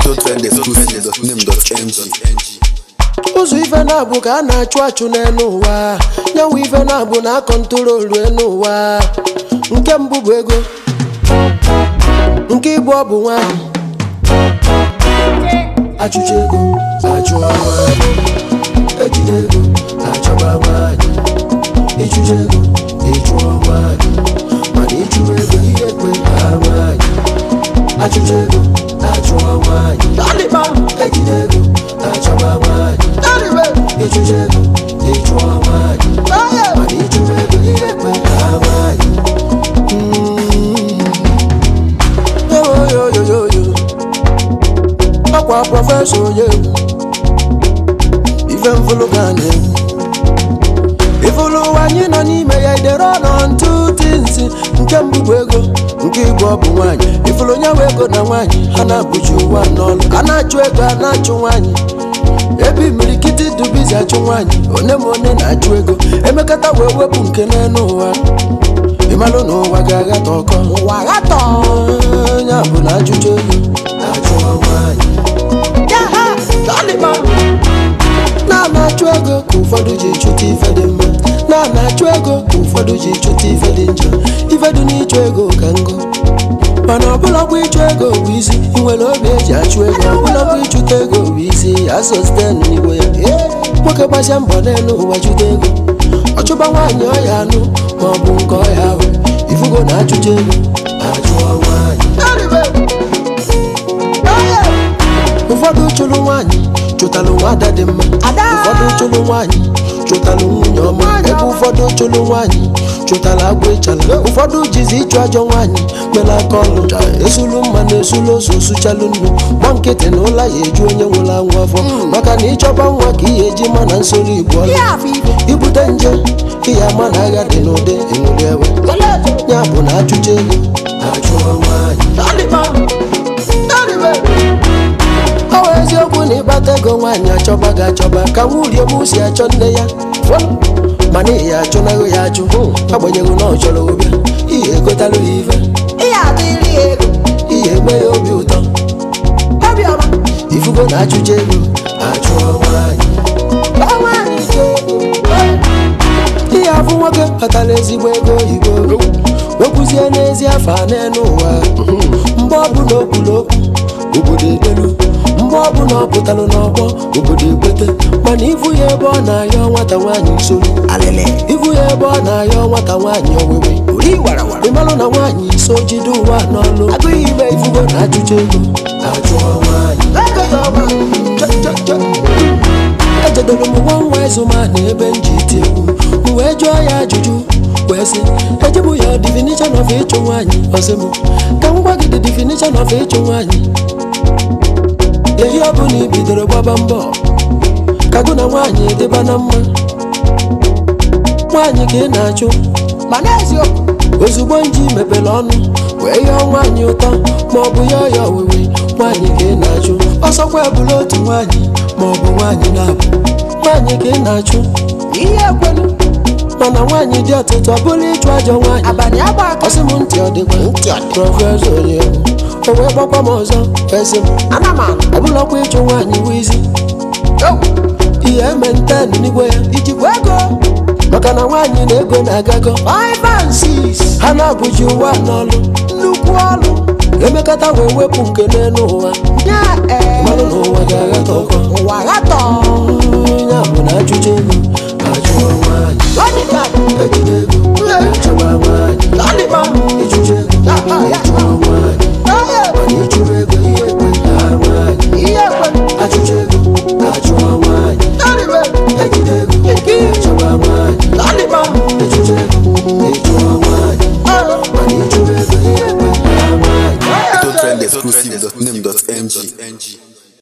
exotrendexclusive.name.ng ụzọ ife na-abụ ka a na-achụ achụ n'elu ụwa nyanwụ ife na-abụ na akọntrolu elu ụwa nke mbụ bụ ego nke ịbụ ọ bụ nwanyị achụcha ego achụọ nwanyị ejide ego achọba nwanyị ịchụcha ego ịchụọ nwanyị mana ịchụrụ ego ihe ekwe ha nwanyị achụcha ego achụọ nwanyị ejide ego achọba nwanyị ịchụcha ego ịchụọ nwanyị mana ịchụrụ ego ihe ekwe ha nwanyị yoyoyoyoyo ọkwa prọfesọ onye egwu ife mfụlụ ka a na-egwu ifụlụ ụwa anyị nọ n'ime ya idere ọnọ ntụ tinsi nke mbụ bụ ego nke ịbụ ọ bụ nwaanyị ifụlụ onye nwe ego na nwaanyị ha na-abụji ụwa n'ọlụ a na-achụ ego a na-achụ nwaanyị ebe imirikiti dubizi achụ nwaanyị one ma one na-achụ ego emekata wee wepụ nke n'elu ụwa ịmalụ na ụwa ga-aghata ọkọ ụwa ghatọ ya bụ na ajụjụ ego achụọ nwaanyị na-ana-achụ ego ka ụfọdụ ji chụta ife dị mma na-ana-achụ ego ka ụfọdụ ji chụta ife dị njọ ife dị n'ịchụ ego ka ngụ mana ọbụlakwa ịchụ ego bụ isi ị nwere obi eji achụ ego ọbụlakwa ịchụta ego bụ isi asọsten n'igbo ya nwoke gbasia mbọ n'elu ụwa chụta ego ọchụba nwaanyị ọya anụ ma ọ bụ nke ọya ahụ ifugo na achụcha ego achụọ nwaanyị ụfọdụ chụrụ nwaanyị chụtalụ nwada dị mma ụfọdụ chụrụ nwaanyị chụtalụ nwunye ọma ebe ụfọdụ chụrụ nwaanyị chụtara agwa ịchala ụfọdụ jizi ịchụ ajọ nwaanyị mere aka ọlụ esulu mma na esulu ose osuchalụ nnu gba nkịtị na ụla ya eju onye nwụrụ anwụ afọ maka na ịchọba nwa ka ihe eji ma na nsoro igbo ọlụ ibute nje ihe ama na agha dị n'ụdị ịṅụrị ewe ya bụ na achụcha ego achụọ nwaanyị ọ bụ eziokwu na ịkpata ego nwaanyị achọba gị achọba ka nwurie m si achọ nne ya mana ihe achụnaghị ya achụ agbanyeghị na ọ chọrọ ụbịa ihe egotalụ ya ife ihe eme ya obi ụtọ ifugo na achụcha ego achụọ nwaanyị ihe afụ nwoke kpatara ezigbo ego oyibo wekwuzie n'ezi afọ a n'elu ụwa mgbe ọbụla o kwuru okwu obodo edelu mgbe ọbụla ọ pụtalụ n'ọgbọ obodo ekwete mana ivu ya ebe ọ na-ayọ nwata nwaanyị nsogbu ivu ya ebe ọ na-ayọ nwata nwaanyị owewe ịmalụ na nwaanyị iso jide ụwa n'ọlụ agụghị ime ifugo na ajụjụ ego ajụọ nwaanyị ejedoro m nwa nwa ezumana ebe m ji iti egwu m wee jụọ ya ajụjụ wee sị ejibụ ya definition of ịchụ nwaanyị ọsị m ka m gwa gị the definition of ịchụ nwaanyị ehi ọ bụla ibidoro gbaba mbọ ka gụ na nwaanyị dịba na mma nwaanyị ka ị na-achụ mana eziokwu ozugbo nji mepere ọnụ wee yọọ nwaanyị ụtọ ma ọ bụ ya ọya owewe nwaanyị ka ị na-achụ ọsọkwa ebula otu nwaanyị ma ọ bụ nwaanyị na-abụ nwaanyị ka ị na-achụ ihe ekwelu mana nwaanyị dị ọtụtụ ọ bụla ịchụ ajọ nwaanyị abalị agba ọsị m ntị ọ dịkwa prọfesọ onye o wee gbakwa m ọzọ ezi m ọ bụlakwa ịchụ nwaanyị wizi ihe eme nten n'igwe ya ijikwa ego maka na nwaanyị na ego na-agago ha na-abụji ụwa n'ọlụ nnukwu ọlụ emekata wee wepụ nke n'elu ụwa mmanụ na ụwa ga-agha